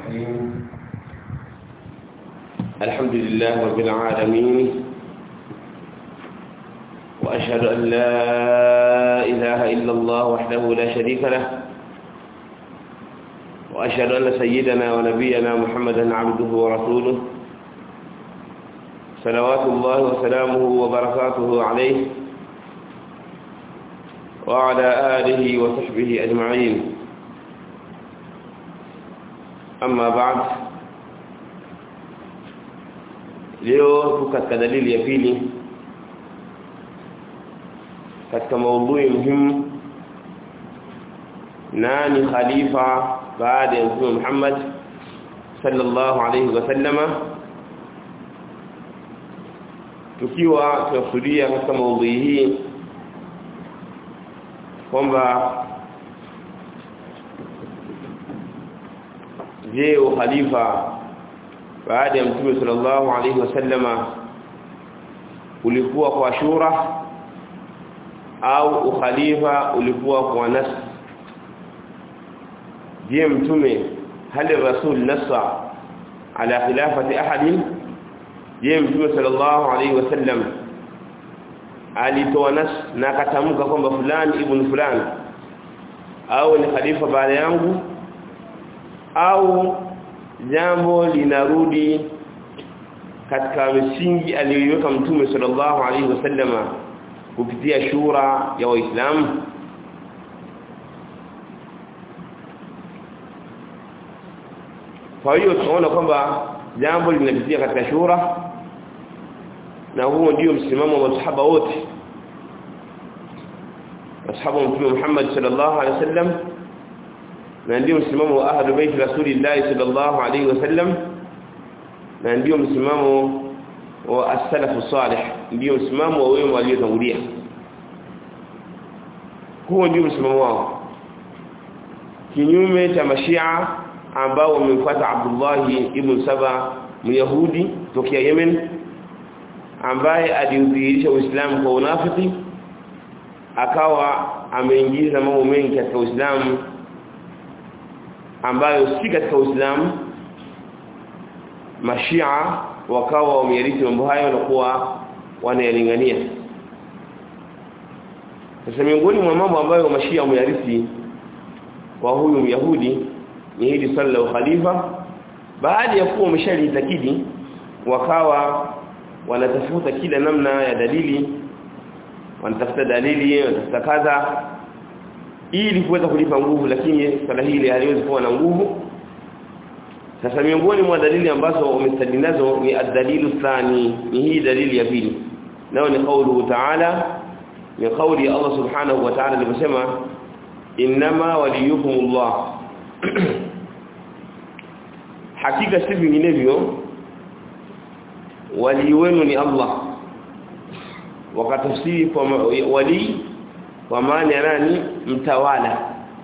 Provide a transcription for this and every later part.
الرحيم الحمد لله رب العالمين وأشهد أن لا إله إلا الله وحده لا شريك له وأشهد أن سيدنا ونبينا محمدا عبده ورسوله صلوات الله وسلامه وبركاته عليه وعلى آله وصحبه أجمعين أما بعد leo tuko katika dalili ya pili katika maudhui muhimu nani khalifa baada ya mtume Muhammad sallallahu alayhi wasallama tukiwa tunakusudia katika maudhui hii kwamba je ukhalifa baada ya mtume sallallahu alayhi wasallama ulikuwa kwa shura au ukhalifa ulikuwa kwa nas je mtume hali rasul nasa ala khilafati ahadin je mtume sallallahu alayhi wasallam alitoa nas na akatamka kwamba fulani ibn fulani au ni khalifa baada yangu au jambo linarudi katika misingi aliyoiweka mtume sallallahu alaihi wasallama kupitia shura ya waislamu kwa hiyo tunaona kwamba jambo linapitia katika shura na huo ndio msimamo wa masahaba wote masahaba wa mtume Muhammad sallallahu alaihi wasallam na ndio msimamo wa ahlu bait rasulillah sallallahu alaihi wasallam na ndio msimamo wa as-salaf salih ndio msimamo wa wema waliotangulia huo ndio msimamo wao kinyume cha mashia ambao wamemfuata Abdullah ibn Saba myahudi tokea Yemen ambaye aliudhihirisha Uislamu kwa unafiki akawa ameingiza mambo mengi katika Uislamu ambayo si katika Uislamu mashia wakawa wameyarithi mambo hayo na kuwa wanayalingania sasa miongoni mwa mambo ambayo mashia wameyarithi kwa huyu myahudi ni hili swala la ukhalifa baada ya kuwa wameshalitakidi wakawa wanatafuta kila namna ya dalili wanatafuta dalili wanatafuta kadha ili kuweza kulipa nguvu lakini swala hili haliwezi kuwa na nguvu sasa miongoni mwa dalili ambazo wamestadi nazo ni ad-dalilu thani ni hii dalili ya pili nao ni kaulu ta'ala ni kauli ya Allah subhanahu wa ta'ala aliposema inma waliyukumullah hakika si vinginevyo wali wenu ni Allah wakatafsiri kwa wali kwa maana ya nani mtawala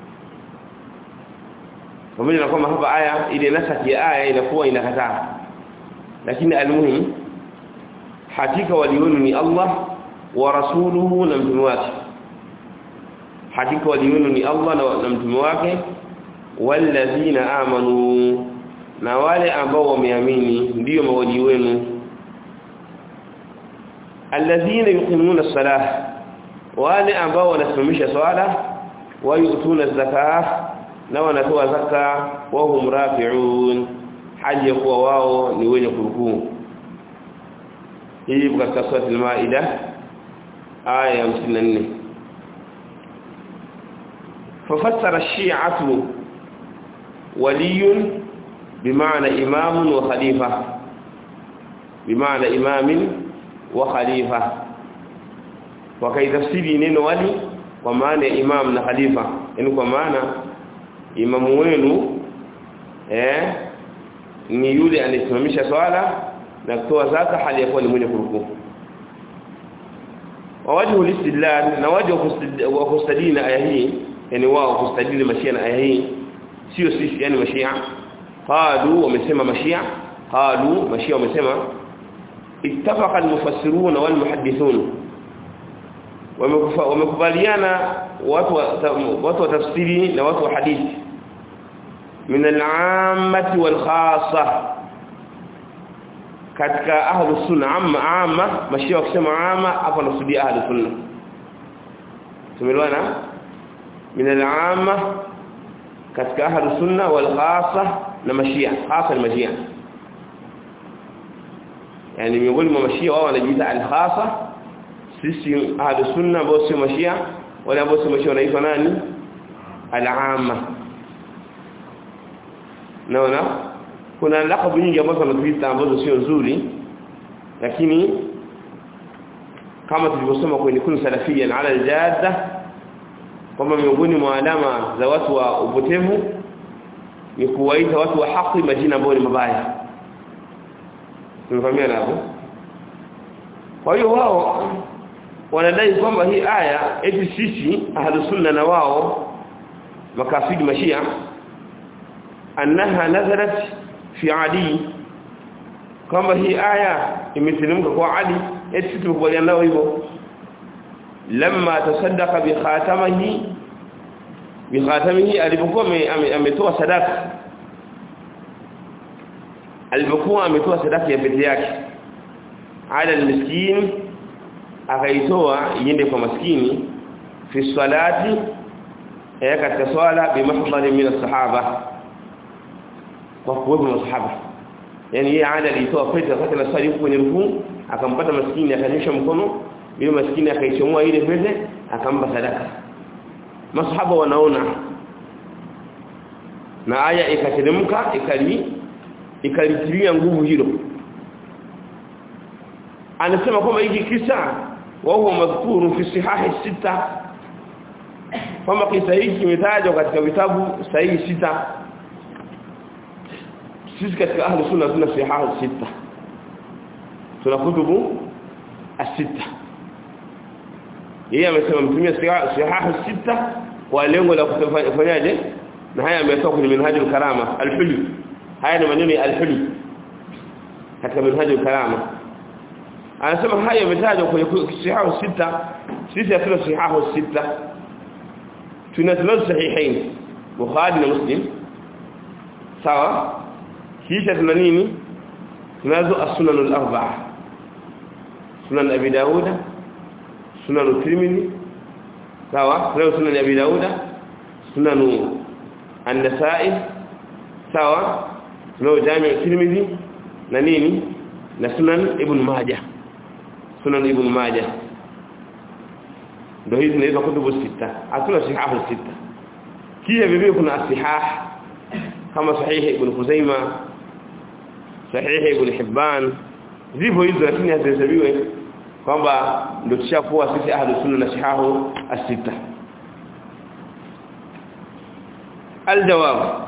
pamoja na kwamba hapa aya ile nasaki ya aya inakuwa inakataa lakini almuhim hakika walionu ni Allah wa rasuluhu na mtume wake hakika walionu ni Allah na mtume wake walladhina amanu na wale ambao wameamini ndiyo mawali wenu alladhina yuqimuna as-salah wale ambao wanasimamisha swala wayutuna zakah na wanatoa zaka wa hum rafi'un hali ya kuwa wao ni wenye kurukuu hii katika sura al-maida aya ya 54 fafassara ash-shi'atu waliyun bimaana imamun wa khalifa bimaana imamin wa khalifa wakaitafsiri neno wali kwa maana ya imam na khalifa yani kwa maana imamu wenu eh ni yule anayesimamisha swala na kutoa zaka hali ya kuwa ni mwenye kurukuu wawajhu listidlal na wajhu wa kustadina aya hii yani wao kustadili mashia na aya hii sio sisi yani mashia qalu wamesema mashia qalu mashia wamesema ittafaqa almufassirun wal muhaddithun wamekubaliana watu wa, watu wa tafsiri na watu wa hadithi min al-ammati wal khassa katika ahlus sunna amma amma mashia wakisema amma hapa nasudia ahlus sunna tumeelewana min al-amma katika ahlus sunna wal khassa na mashia hasa mashia yani miongoni mwa mashia wao wanajiita al-khassa sisi ahlus sunna ambao sio mashia wale ambao sio mashia wanaitwa nani al-amma naona kuna lakabu nyingi ambazo wanatuita ambazo sio nzuri lakini kama tulivyosoma kwenye kun salafia ala al-jadda kwamba miongoni mwa alama za watu wa upotevu ni kuwaita watu wa haki majina ambayo ni mabaya tumefahamia hapo kwa hiyo wao wanadai kwamba hii aya eti sisi ahlus sunna na wao makafiri mashia annaha nazalat fi ali kwamba hii aya imeteremka kwa ali eti sisi tumekubaliana nao hivyo lamma tasaddaqa bi khatamihi bi khatamihi alipokuwa ametoa sadaka alipokuwa ametoa sadaka ya pete yake ala almiskin akaitoa iende kwa maskini fi salati ya katika swala bi mahdhari min as-sahaba kwa kuwepo masahaba yani yeye ada alitoa pete wakati na swali kwenye rukuu akampata maskini akanyosha mkono yule maskini akaichomoa ile pete akampa sadaka masahaba wanaona na aya ikateremka ikali ikalitilia nguvu hilo anasema kwamba hiki kisa wa huwa madhkuru fi sihahi sita kwamba kisa hiki kimetajwa katika vitabu sahihi sita sisi katika ahli sunna tuna sihahi sita tuna kutubu asita yeye amesema mtumia sihahi sita kwa lengo la kufanyaje na haya ametoka kwenye minhajul karama al-hulu haya ni maneno ya al-hulu katika minhajul karama anasema haya yametajwa kwenye sihahu sita sisi hatuna sihahu sita tuna tunazo sahihain bukhari na muslim sawa kisha tuna nini tunazo as-sunan al-arba'a sunan abi dauda sunan tirmidhi sawa tunazo sunan abi dauda sunan an-nasa'i sawa tunazo jami' tirmidhi na nini na sunan ibn majah sunan ibn majah ndio hizi zinaitwa kutubu sita hatuna sihahu sita kisha vivyo kuna asihah kama sahihi ibn Khuzaima sahihi ibn Hibban zipo hizo lakini hazihesabiwe kwamba ndio tushakuwa sisi ahlus sunna na sihahu as-sita الجواب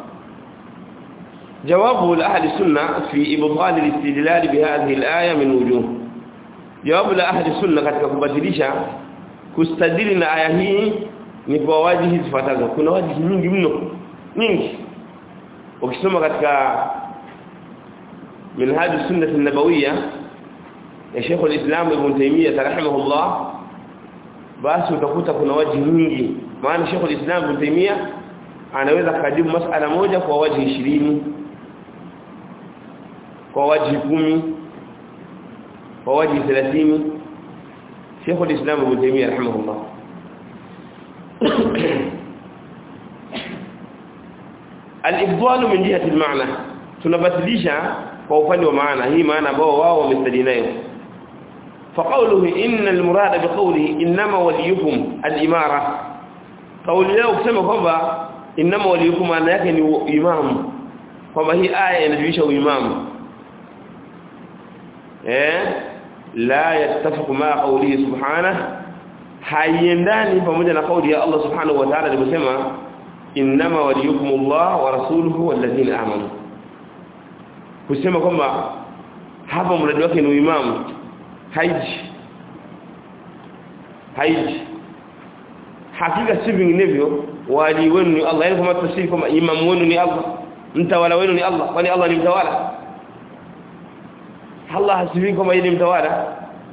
جواب لأهل السنة في إبطال الاستدلال بهذه الآية من وجوه jawabu la ahli sunna katika kubadilisha kustadili na aya hii ni kwa wajihi zifuatazo kuna wajihi nyingi mno nyingi ukisoma katika minhaj sunnah an-nabawiyya ya Sheikh al-Islam Ibn Taymiyyah rahimahullah basi utakuta kuna wajihi nyingi maana Sheikh al-Islam Ibn Taymiyyah anaweza kujibu masala moja kwa wajihi 20 kwa wajihi 10 kwa wajihi 30 Sheikh al-Islam Ibn Taymiyyah rahimahullah al-ifdal min jihati al-ma'na tunabadilisha kwa upande wa maana hii maana ambao wao wamestadi nayo فقوله ان المراد بقوله انما وليكم الاماره قول leo kusema kwamba inama waliyukum maana yake ni imamu kwamba hii aya inajulisha uimamu eh la yattafiqu ma qawlihi subhanahu haiendani pamoja na kauli ya Allah subhanahu wa ta'ala aliposema inama waliyukum Allah wa rasuluhu walladhina amanu kusema kwamba hapa mradi wake ni uimamu haiji haiji hakika si vinginevyo wali wenu ni Allah yani kama tafsiri kama imam wenu ni Allah mtawala wenu ni Allah kwani Allah ni mtawala Allah hasibi kama yeye ni mtawala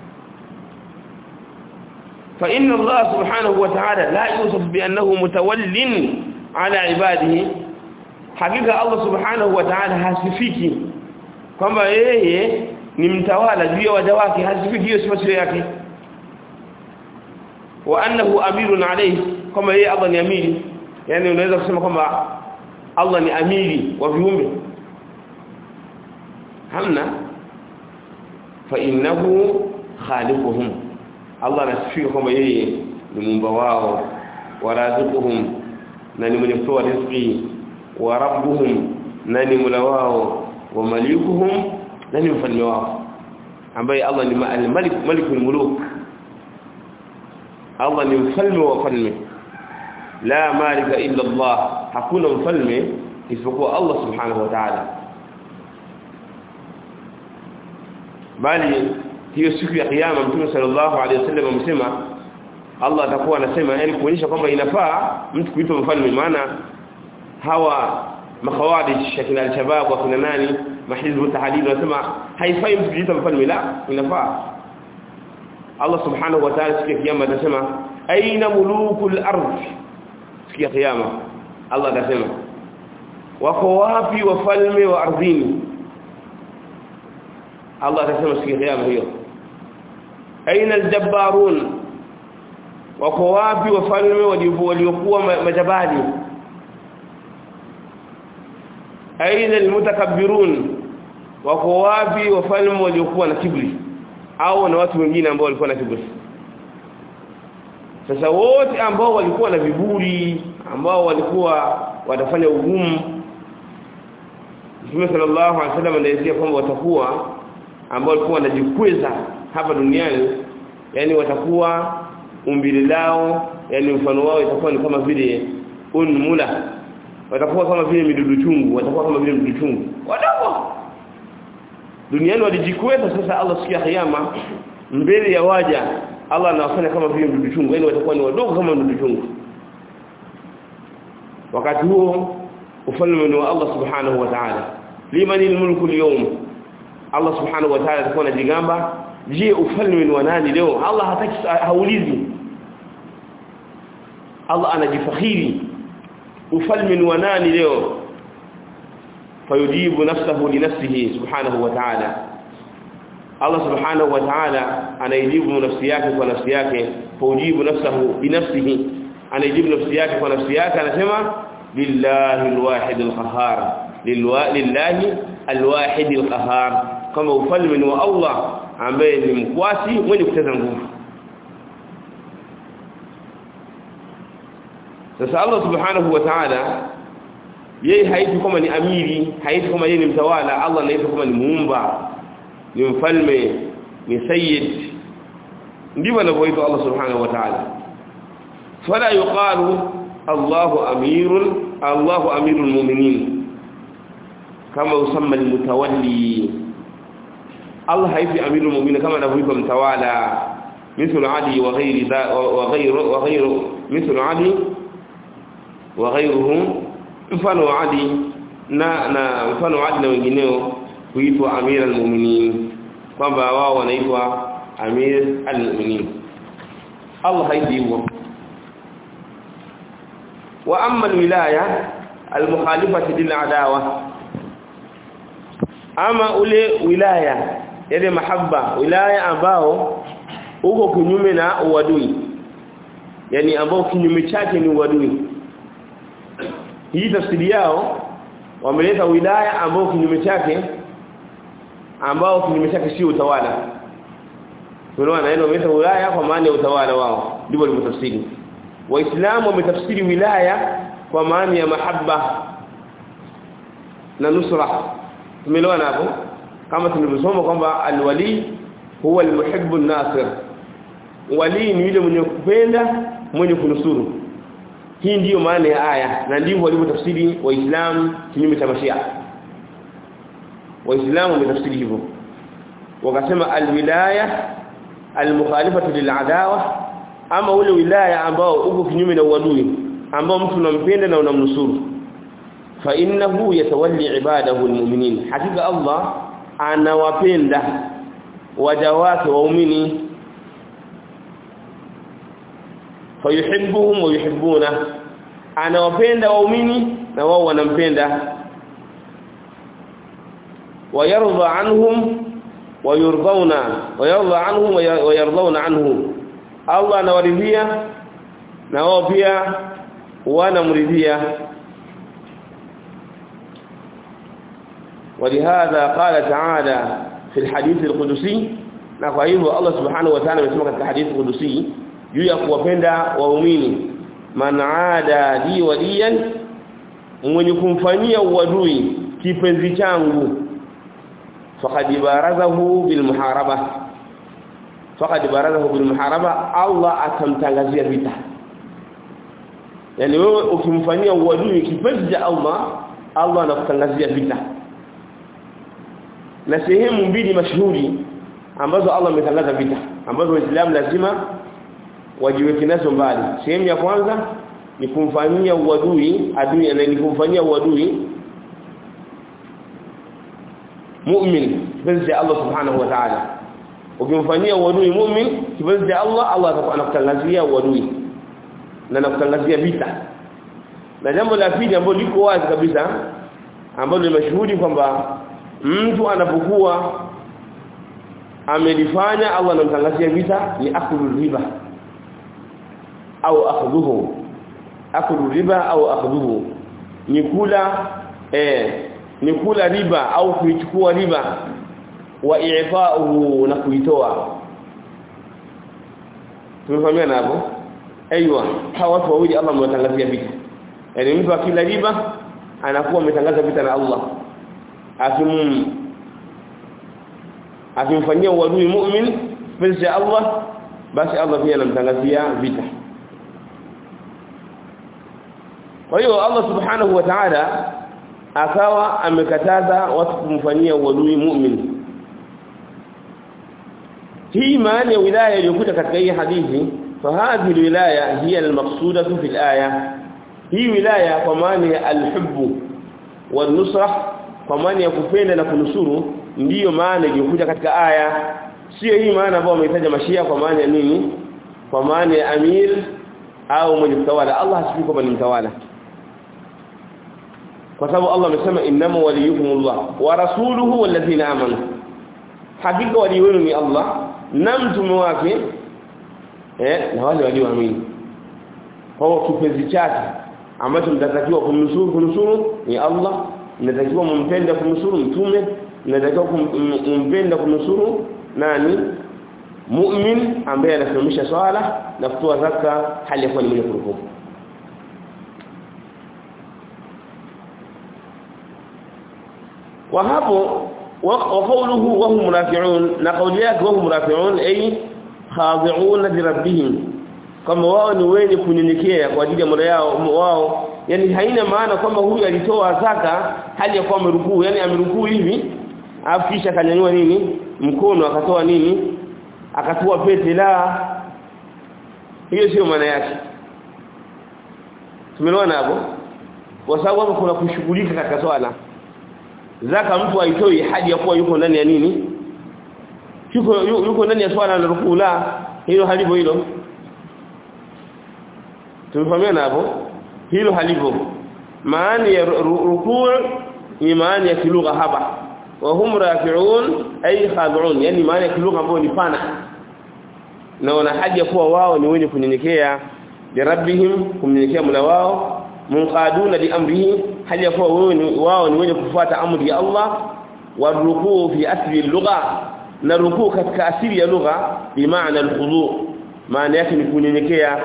fa inna Allah subhanahu wa ta'ala la yusuf bi annahu mutawallin ala ibadihi hakika Allah subhanahu wa ta'ala hasifiki kwamba yeye ni mtawala juu ya waja wake hasifiki hiyo sifa yake wa annahu amirun alayhi kama yeye Allah ni amiri yani unaweza kusema kwamba Allah ni amiri wa viumbe hamna fa innahu khaliquhum Allah anasifika kwamba yeye ni muumba wao warazuquhum na ni mwenye kutoa riziki wa rabbuhum na ni mula wao wa malikuhum na ni mfalme wao ambaye Allah ni al-malik malikul muluk Allah ni mfalme wa falme la malika illa Allah hakuna mfalme isipokuwa Allah subhanahu wa ta'ala bali hiyo siku ya kiyama mtume sallallahu alaihi wasallam amesema Allah atakuwa anasema yani kuonyesha kwamba inafaa mtu kuitwa mfalme maana hawa makhawarij shakina al-shabab wa kina nani mahizbu tahdid wanasema haifai mtu kuitwa mfalme la inafaa Allah subhanahu wa ta'ala siku ya kiyama atasema aina mulukul ardh siku ya kiyama Allah atasema wako wapi wafalme wa ardhini Allah atasema siku ya kiyama hiyo aina aljabbarun wako wapi wafalme waliokuwa majabali aina almutakabbirun wako wapi wafalme waliokuwa na kibri au na watu wengine ambao walikuwa na kibri sasa wote ambao walikuwa na viburi ambao walikuwa watafanya ugumu Mtume sallallahu alaihi wasallam anaelezea kwamba watakuwa ambao walikuwa wanajikweza hapa duniani yani watakuwa umbile lao yani mfano wao itakuwa ni kama vile unmula watakuwa kama vile midudu chungu watakuwa kama vile midudu chungu wadogo duniani walijikweza sasa Allah sikia kiyama mbele ya waja Allah anawafanya kama vile mdudu chungu yani watakuwa ni wadogo kama mdudu chungu wakati huo ufalme ni wa Allah subhanahu wa ta'ala limanil mulku al-yawm Allah subhanahu wa ta'ala atakuwa anajigamba je ufalme ni wa nani leo Allah hataki haulizi Allah anajifakhiri ufalme ni wa nani leo fayujibu nafsahu li nafsihi subhanahu wa ta'ala Allah subhanahu wa ta'ala anaijibu nafsi yake kwa nafsi yake faujibu nafsahu bi nafsihi anaijibu nafsi yake kwa nafsi yake anasema lillahi alwahid alqahhar lillahi alwahid alqahhar kama ufalme ni wa Allah ambaye ni mkwasi mwenye kuteza nguvu sasa Allah subhanahu wa ta'ala yeye haiti kama ni amiri haiti kama yeye ni mtawala Allah anaitwa kama ni muumba ni mfalme ni sayyid ndivyo anavyoitwa Allah subhanahu wa ta'ala fala yuqalu Allahu amirun Allahu amirul mu'minin kama usamma almutawalli Allah haifi amirul mu'minin kama anavyoitwa mtawala مثل علي وغير ذا وغير وغير مثل علي وغيره mfano Ali na na mfano Ali na wengineo huitwa Amir al-Mu'minin kwamba wao wanaitwa Amir al-Mu'minin Allah haidi hivyo wa amma al-wilaya al-mukhalifati lil adawa ama ule wilaya yale mahaba wilaya ambao uko kinyume na uadui yani ambao kinyume chake ni uadui hii tafsiri yao wameleta wilaya ambao kinyume chake ambao kinyume chake sio utawala tunaona neno wameleta wilaya kwa maana ya utawala wao ndivyo walivyotafsiri waislamu wametafsiri wilaya kwa maana ya mahaba na nusra tumeelewana hapo kama tulivyosoma kwamba alwali huwa almuhibbu an-nasir wali ni yule mwenye kupenda mwenye kunusuru hii ndiyo maana ya aya na ndivyo walivyotafsiri waislamu kinyume cha mashia waislamu wametafsiri hivyo wakasema alwilaya almukhalifatu liladawa ama ule wilaya ambao uko kinyume na uadui ambao mtu unampenda na unamnusuru fa innahu yatawalli ibadahu almu'minin hakika Allah anawapenda waja wake waumini fayuhibbuhum wa yuhibbuna anawapenda waumini na wao wanampenda wayarda anhum wayurdhauna wayarda anhum wayardhauna anhu Allah anawaridhia na wao pia wanamridhia ولهذا قال تعالى في الحديث القدسي na kwa hivyo Allah subhanahu wa ta'ala amesema katika hadithi kudusi juu ya kuwapenda waumini man aada li waliyan mwenye kumfanyia uadui kipenzi changu faqad barazahu bil muharaba faqad barazahu bil muharaba Allah atamtangazia vita yani wewe ukimfanyia uadui kipenzi cha Allah Allah anakutangazia vita na sehemu mbili mashuhuri ambazo Allah ametangaza vita ambazo waislamu lazima wajiweke nazo mbali sehemu ya kwanza ni kumfanyia uadui adui na ni kumfanyia uadui mu'min kipenzi cha Allah subhanahu wa ta'ala ukimfanyia uadui mu'min kipenzi cha Allah Allah anakutangazia uadui na anakutangazia vita na jambo la pili ambalo liko wazi kabisa ambalo ni mashuhudi kwamba mtu anapokuwa amelifanya Allah anamtangazia vita ni akulu riba au akhdhuhu akulu riba au akhdhuhu ni kula eh ni kula riba au kuichukua riba wa i'fa'uhu na kuitoa tumefahamiana hapo aiywa hawa watu wawili Allah amewatangazia vita yani mtu akila riba anakuwa ametangaza vita na Allah akim akimfanyia uadui mu'min penzi Allah basi Allah pia anamtangazia vita kwa hiyo Allah subhanahu wa ta'ala akawa amekataza watu kumfanyia uadui mu'min hii maana ya wilaya iliyokuja katika hii hadithi فهذه الولايه هي المقصوده في الايه hii wilaya kwa maana ya alhubbu والنصره kwa maana ya kupenda na kunusuru ndiyo maana iliyokuja katika aya sio hii maana ambayo wamehitaja mashia kwa maana ya nini kwa maana ya amir au mwenye mtawala Allah hasifi kwamba ni mtawala kwa sababu Allah amesema innama waliyukumullah wa rasuluhu walladhina amanu hakika wali wenu ni Allah na mtume wake eh na wale walioamini kwa kipenzi chake ambacho mtatakiwa kumnusuru kunusuru ni Allah mnatakiwa mumpende kumnusuru mtume mnatakiwa kumpenda kumnusuru nani mu'min ambaye anasimamisha swala na kutoa zaka hali ya kuwa ni mwenye kuruhumu wa hapo wa qawluhu wa hum rafi'un na qawli yake wa hum rafi'un ay khadi'un li rabbihim kama wao ni wenye kunyenyekea kwa ajili ya mola yao wao yani haina maana kwamba huyu alitoa zaka hali ya kuwa amerukuu yani amerukuu hivi afu kisha akanyanyua nini mkono akatoa nini akatoa pete la hiyo sio maana yake tumeelewana hapo kwa sababu hapo kuna kushughulika katika swala zaka mtu aitoi hadi ya kuwa yuko ndani ya nini yuko yuko ndani ya swala na rukuu la hilo halivyo hilo tumefahamiana hapo hilo halivyo maana ya rukuu ni maana ya kilugha hapa wa hum rafi'un ay khad'un yani maana ya kilugha ambayo ni pana na wana haja kuwa wao ni wenye kunyenyekea li rabbihim kumnyenyekea mula wao munqaduna li amrihi hali ya kuwa wao ni wenye kufuata amri ya Allah wa rukuu fi asli lugha na rukuu katika asili ya lugha bi maana al-khudu maana yake ni kunyenyekea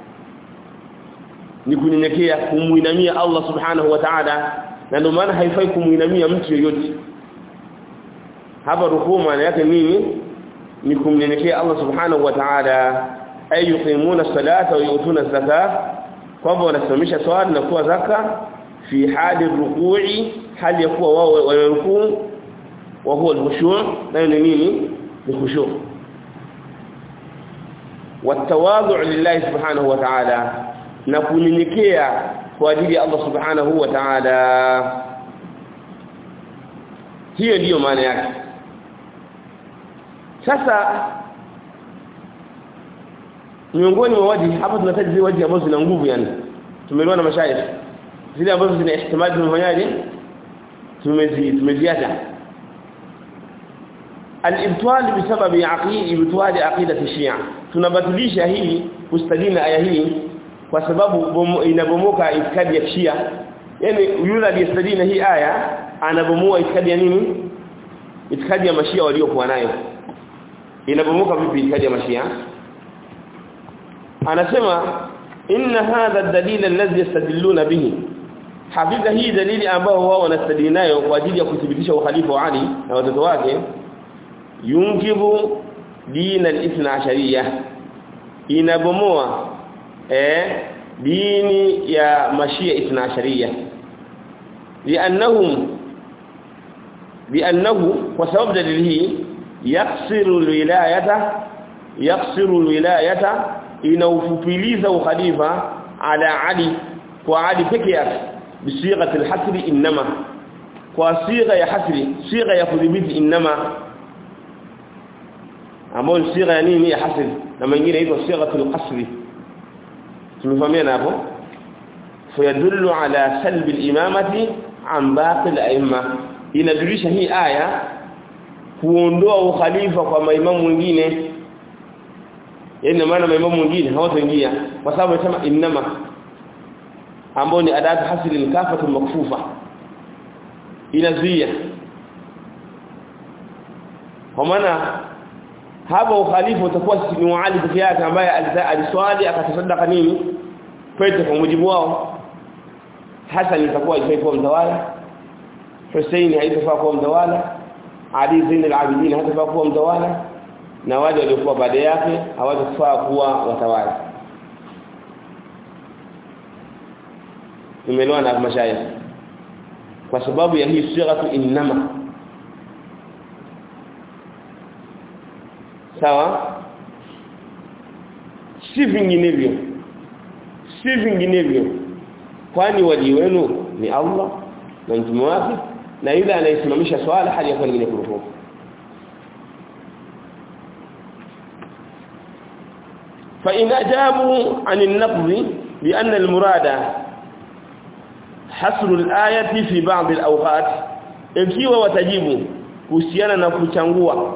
ni kunyenyekea kumuinamia Allah subhanahu wa ta'ala na ndio maana haifai kumuinamia mtu yeyote hapa rukuu maana yake nini ni kumnyenyekea Allah subhanahu wa ta'ala ay yuqimuna salata wa yutuna zakata kwamba wanasimamisha swala na kuwa zaka fi hali rukui hali ya kuwa wao wanarukuu wa huwa al-khushu' na ni nini ni khushu' والتواضع لله سبحانه وتعالى na kunyenyekea kwa ajili ya Allah subhanahu wa ta'ala hiyo ndiyo maana yake sasa miongoni mwa waji hapa tunataja zile waji ambazo zina nguvu yani tumeelewa na mashayikh zile ambazo zina ihtimali tumefanyaje tumezi tumeziacha al-ibtal bisababi aqid ibtal aqidati shia tunabatilisha hii kustadina aya hii kwa sababu inabomoka itikadi ya shia yani yule aliyestadina hii aya anabomoa itikadi ya nini itikadi ya mashia waliokuwa nayo inabomoka vipi itikadi ya mashia anasema inna hadha ad-dalil alladhi yastadilluna bihi hakika hii dalili ambao wao wanastadili nayo kwa ajili ya kuthibitisha ukhalifa wa Ali na watoto wake yunkibu dini al-ithna ashariyah inabomoa eh dini ya mashia ithna ashariyah li'annahum bi'annahu kwa sababu dalili hii yaksiru alwilayata yaksiru alwilayata inaufupiliza ukhalifa ala ali kwa ali peke yake bisighati alhasri inma kwa sigha ya hasri sigha ya kudhibiti inma ambayo sigha ya nini ya hasri na mengine inaitwa sighatu alqasri tumefahamiana hapo fayadullu ala salbi alimamati an baqi alaimma inadulisha hii aya kuondoa ukhalifa kwa maimamu wengine yani maana maimamu wengine hawataingia kwa sababu anasema inma ambao ni adatu hasili al-kafatu makfufa inazuia kwa maana hapa ukhalifa utakuwa ni Ali peke yake ambaye aliswali akatasadaka nini pete kwa mujibu wao Hassan itakuwa ifai mtawala Hussein haitafaa kuwa mtawala Ali Zain al-Abidin hatafaa kuwa mtawala na wale waliokuwa baada yake hawatafaa kuwa watawala tumeelewa na mashayikh kwa sababu ya hii sighatu innama sawa si vinginevyo si vinginevyo kwani wali wenu ni Allah na mtume wake na yule anayesimamisha swala hali ya kuwa nyingine kuruhuku فإن أجابوا عن النقض بأن المراد حصر الآية في بعض الأوقات ikiwa watajibu kuhusiana na kuchangua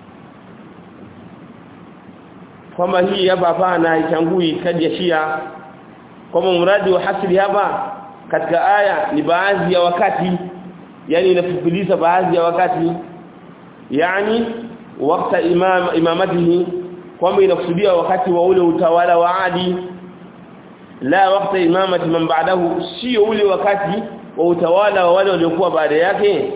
kwamba hii hapa hapana haichangui kadi ya Shia kwamba mradi wa hasri hapa katika aya ni baadhi ya wakati yani inafupiliza baadhi ya wakati yani wakati imam imamatihi kwamba inakusudia wakati wa ule utawala wa Adi la wakati imamati man ba'dahu sio ule wakati wa utawala wa wale waliokuwa baada yake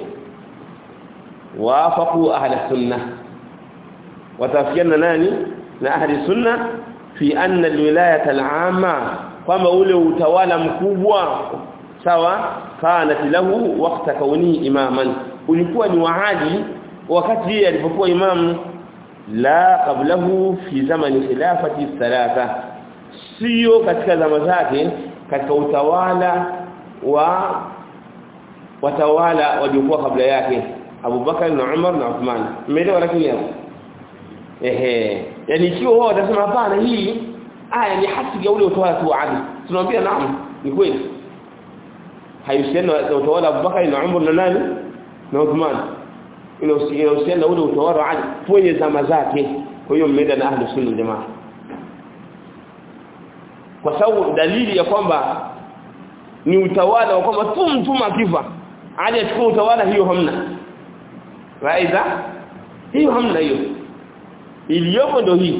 wafaqu ahli sunna watafikiana nani na ahli sunna fi anna alwilayata al'amma kwamba ule utawala mkubwa sawa kanat lahu waqta kaunihi imaman ulikuwa ni waadi wakati yeye alipokuwa imamu la qablahu fi zamani khilafati thalatha sio katika zama zake katika utawala wa watawala waliokuwa kabla yake Abu Bakar na Umar na Uthman umeelewa lakini hapo ehe yani ikiwa wao watasema hapana hii aya ni hasi ya ule utawala tu adi tunamwambia naam ni kweli haihusiani na utawala Abu Bakar na Umar na nani na Uthman inahusiana na ule utawala wa adi kwenye zama zake kwa hiyo mmeenda na ahli sunna jamaa kwa sababu dalili ya kwamba ni utawala wa kwamba tu mtume akifa ali achukua utawala hiyo hamna raiza hiyo hamna hiyo iliyopo ndio hii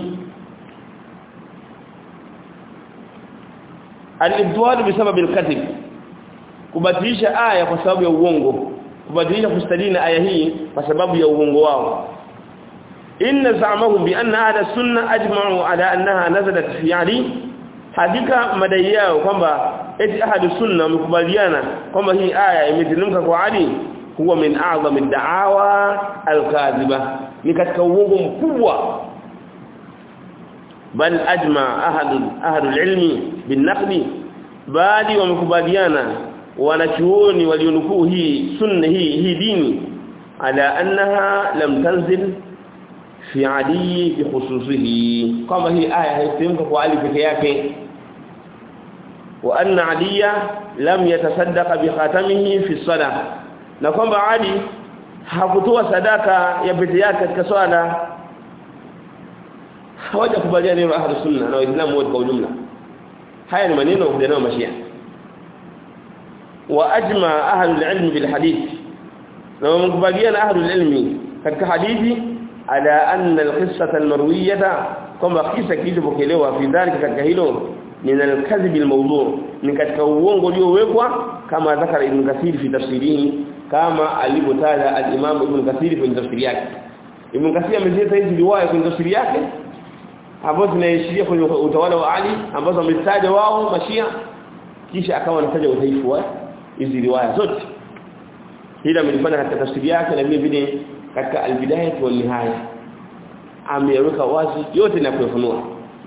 al-ibdal bisababi al-kadhib kubatilisha aya kwa sababu ya uongo kubadilisha kustadina aya hii kwa sababu ya uongo wao inna za'amahum bi anna ahla sunna ajma'u ala annaha nazalat fi ali hakika madai yao kwamba eti ahadu sunna wamekubaliana kwamba hii aya imeteremka kwa Ali huwa min a'zami da'awa al-kadhiba ni katika uongo mkubwa bal ajma ahadu ahadu al-ilmi bin-naqli bali wamekubaliana wanachuoni walionukuu hii sunna hii hii dini ala annaha lam tanzil fi ali bikhususihi kama hii aya haiteremka kwa Ali peke yake wa anna aliya lam yatasaddaqa bi khatamihi fi salah na kwamba ali hakutoa sadaka ya pete yake katika swala hawajakubaliana neno ahlus sunna na waislamu wote kwa ujumla haya ni maneno ya nao mashia wa ajma ahlul ilm bil hadith na wamekubaliana ahlul ilmi katika hadithi ala anna alqissata almarwiyata kwamba kisa kilichopokelewa fi dhalika katika hilo min alkadhib almawdu' ni katika uongo uliowekwa kama dhakara ibn kathir fi tafsirihi kama alivyotaja al-imam ibn kathir kwenye tafsiri yake ibn kathir amezileta hizi riwaya kwenye tafsiri yake ambazo zinaishiria kwenye utawala wa Ali ambazo wametaja wao mashia kisha akawa anataja udhaifu wa hizi riwaya zote hili amelifanya katika tafsiri yake na vile vile katika al-bidayah wa nihaya ameweka wazi yote na kuyafunua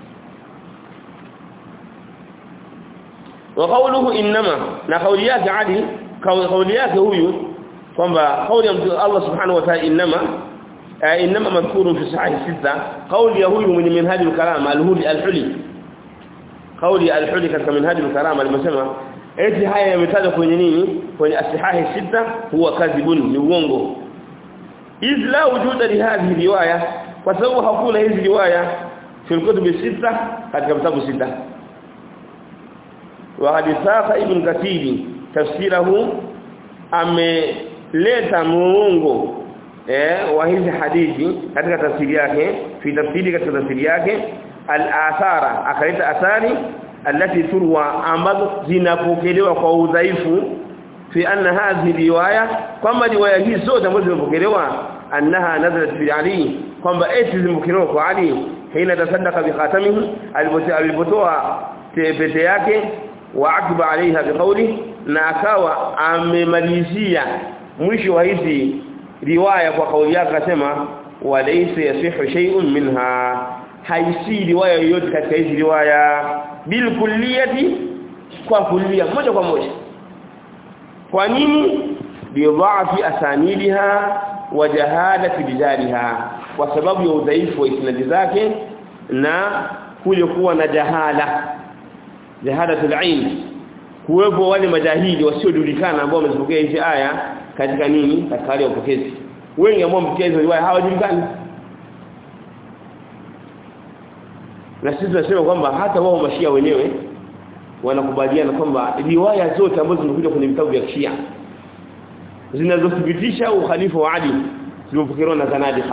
wa qawluhu inma na kauli yake Ali kauli yake huyu kwamba kauli ya Allah subhanahu wa ta'ala inma inma madhkurun fi sahih sita kauli ya huyu mwenye minhajul karama al-huli al-huli kauli al-huli katika minhajul karama alimesema eti haya yametajwa kwenye nini kwenye asihahi sita huwa kadhibun ni uongo izla wujuda li hadhihi riwaya kwa sababu hakuna hizi riwaya fi kutub sita katika vitabu sita wa haditha ibn katiri tafsirahu ameleta muongo eh wa hizi hadithi katika tafsiri yake fi tafsiri katika tafsiri yake al-athara akaleta athari alati turwa ambazo zinapokelewa kwa udhaifu fi anna hadhihi riwaya kwamba riwaya hizi zote ambazo zimepokelewa annaha nazalat fi ali kwamba eti zimepokelewa kwa ali hina tasaddaqa bi khatamihi alipotoa pete yake wa akba alaiha biqawli na akawa amemalizia mwisho wa hizi riwaya kwa kauli yake akasema walaysa yasihu shay'un minha haisi riwaya yoyote katika hizi riwaya bil kulliyati kwa kullia moja kwa moja kwa nini bidhaafi asanidiha wa jahadati bidaliha kwa sababu ya udhaifu wa isnadi zake na kule kuwa na jahala jahadatul ain kuwepo wale majahili wasiojulikana ambao wamezipokea hizi aya katika nini katika hali ya upokezi wengi ambao wamepokea hizo riwaya hawajulikani na sisi tunasema kwamba hata wao mashia wenyewe wanakubaliana kwamba riwaya zote ambazo zimekuja kwenye vitabu vya Shia zinazothibitisha ukhalifa wa Ali zimepokelewa na zanadiqa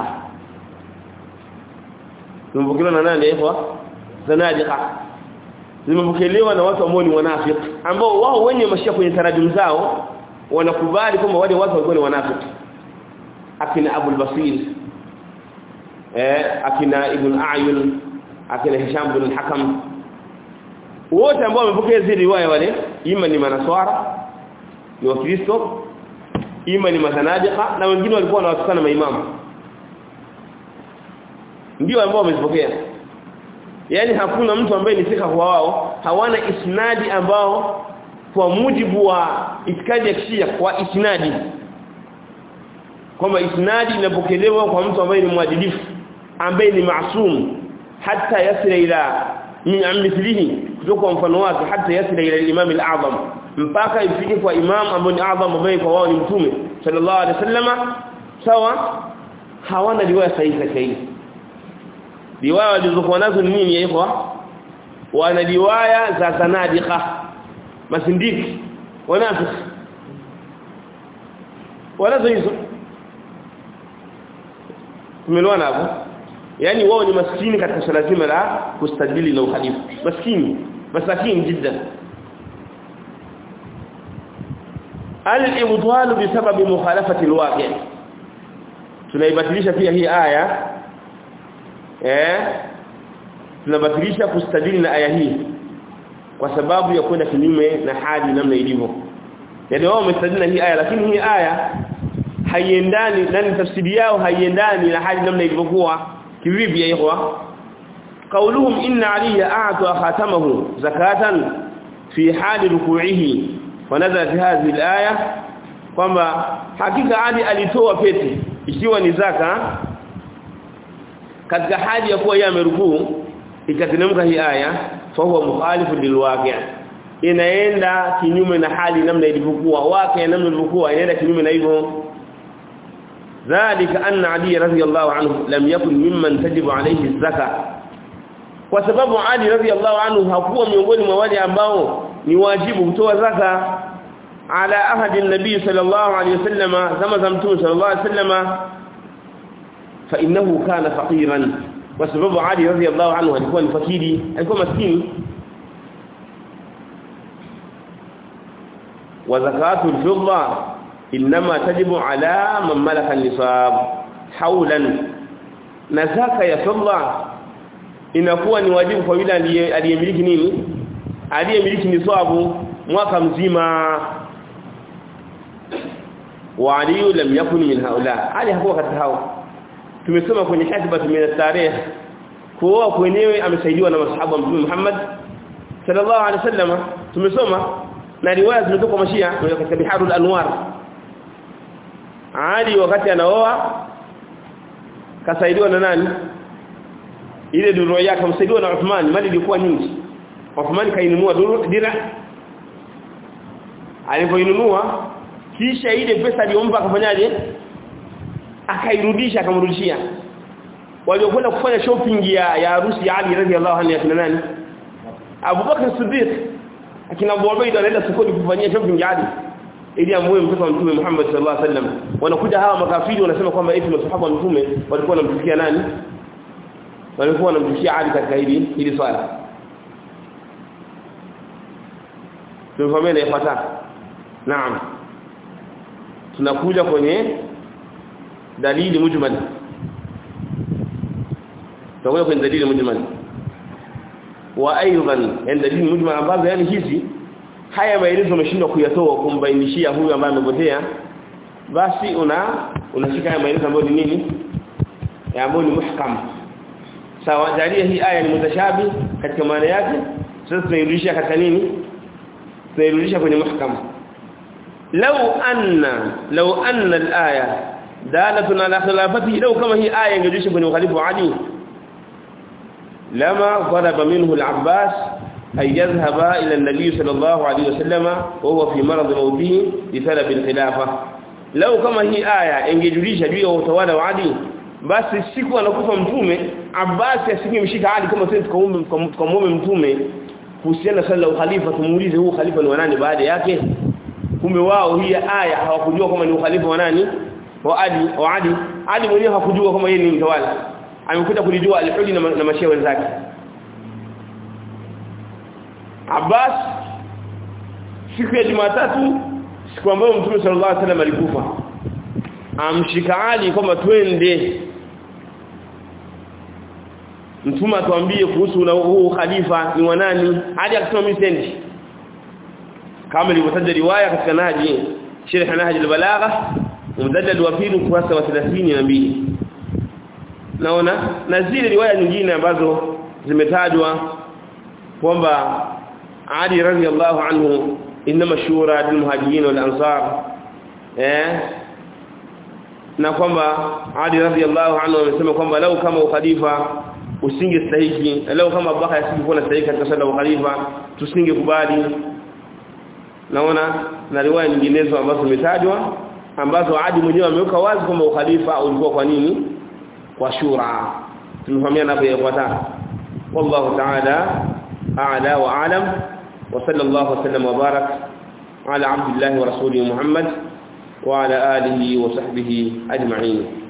zimepokelewa na nani hivyo zanadiqa zimepokelewa na watu ambao ni wanafiki ambao wao wenye mashia kwenye tarajum zao wanakubali kwamba wale watu walikuwa ni wanafiki akina Abu al-Basir eh akina Ibn A'yun akina Hisham bin al-Hakam wote ambao wamepokea zile riwaya wale ima ni manaswara ni wakristo ima ni mazanadiqa na wengine walikuwa wanawatukana maimamu ndio ambao wamezipokea yani hakuna mtu ambaye ni thika kwa wao hawana isnadi ambao kwa mujibu wa itikadi ya kishia kwa isnadi kwamba isnadi inapokelewa kwa mtu ambaye ni mwadilifu ambaye ni maasum hata yasira ila min amithlihi kutoka mfano wake hata yasira ila imam al-a'zam mpaka ifike kwa imam ambaye ni a'zam ambaye kwa wao ni mtume sallallahu alaihi wasallama sawa hawana riwaya sahihi katika hili riwaya walizokuwa nazo ni nini yaikwa wana riwaya za sanadiqa masindiki wanafiki wanazo hizo tumeelewana hapo yani wao ni maskini katika swala zima la kustadili na uhalifu maskini masakini jiddan al-ibtal bisababi mukhalafati al-waqi' tunaibatilisha pia hii aya eh tunabatilisha kustadili na aya hii kwa sababu ya kwenda kinyume na hali namna ilivyo yaani wao wamestadili na hii aya lakini hii aya haiendani nani tafsiri yao haiendani na hali namna ilivyokuwa kivipi ya ikhwa qauluhum inna aliya a'ta khatamahu zakatan fi hali ruku'ihi fanazalat hadhihi alaya kwamba hakika ali alitoa pete ikiwa ni zaka katika hali ya kuwa yeye amerukuu ikateremka hii aya fa huwa mukhalifu lilwaqi' inaenda kinyume na hali namna ilivyokuwa wake namna ilivyokuwa inaenda kinyume na hivyo ذلك أن علي رضي الله عنه لم يكن ممن تجب عليه الزكاة kwa sababu Ali radhiallahu anhu hakuwa miongoni mwa wale ambao ni wajibu kutoa zaka ala ahadi nabii sallallahu alayhi wasallam kama za mtume sallallahu alayhi wasallam fa innahu kana faqiran kwa sababu Ali radhiallahu anhu alikuwa ni fakiri alikuwa maskini wa zakatu al-fidda inma tajibu ala man malaka an-nisab hawlan na zaka ya fidda inakuwa ni wajibu kwa yule aliyemiliki nini aliyemiliki nisabu mwaka mzima wa ali lam yakun min haula ali hakuwa katika hao tumesoma kwenye hadithi min tarikh kuoa kwenyewe amesaidiwa na masahaba wa mtume Muhammad sallallahu alaihi wasallam tumesoma na riwaya zimetoka mashia katika biharul anwar ali wakati anaoa kasaidiwa na nani ile duro yake amsaidiwa na Uthman mali ilikuwa nyingi Uthman kainunua dira alipoinunua kisha ile pesa aliyompa akafanyaje akairudisha akamrudishia waliokwenda kufanya shopping ya ya harusi ya Ali radhiallahu anhu akina nani Abu Bakar Siddiq akina Abu Ubaida anaenda sokoni kufanyia shopping ya Ali ili amue mtoto wa Mtume Muhammad sallallahu alaihi wasallam wanakuja hawa makafiri wanasema kwamba eti masahaba wa Mtume walikuwa wanamtukia nani walikuwa wanamtukia Ali katika hili hili swala tumefahamia ifuata naam tunakuja kwenye dalili mujmal tunakuja kwenye dalili mujmal wa aidan yani dalili mujmal ambazo yani hizi haya maelezo umeshindwa kuyatoa kumbainishia huyu ambaye amepotea basi una unashika haya maelezo ambayo ni nini ambayo ni muhkam sawa jalia hii aya ni mutashabi katika maana yake sasa tunairudisha katika nini tunairudisha kwenye muhkam law anna law anna al-aya dalatun ala khilafatihi law kama hii aya ingerudisha kwenye ukhalifu Ali lama talaba minhu al-Abbas ay yadhhaba ila an-nabi sallallahu alayhi wasallam wa huwa fi marad mawtihi li talab al-khilafa law kama hii aya ingejulisha juu ya utawala wa Ali basi siku anakufa mtume Abbas asingemshika Ali kama sisi tukaombe tukamuombe mtume kuhusiana na sala ukhalifa tumuulize huu khalifa ni wanani baada yake kumbe wao hii aya hawakujua kama ni ukhalifa wa nani wa Ali wa Ali Ali mwenyewe hakujua kama yeye ni mtawala amekuja kulijua al-Hudi na, na mashia wenzake Abbas siku ya Jumatatu siku ambayo Mtume sallallahu alaihi wasallam alikufa amshika Ali kwamba twende Mtume atuambie kuhusu na huu khalifa ni wanani Ali akasema mimi sendi kama ilivyotaja riwaya katika naji sharh nahj al-balagha mudallal wa pili kurasa wa 32 naona na zile riwaya nyingine ambazo zimetajwa kwamba Ali radhiyallahu anhu inma shura lil muhajirin wal ansar eh na kwamba Ali radhiyallahu anhu amesema kwamba lau kama ukhalifa usingestahiki lau kama Abubakar asingekuwa stahiki katika sala ukhalifa tusingekubali naona na riwaya nyinginezo ambazo zimetajwa ambazo Adi mwenyewe ameweka wazi kwamba ukhalifa ulikuwa kwa nini kwa shura tumefahamiana hapo yafuata wallahu ta'ala a'la wa a'lam wa sallallahu wa sallam wa barak ala abdillahi wa rasulihi muhammad wa ala alihi wa sahbihi ajma'in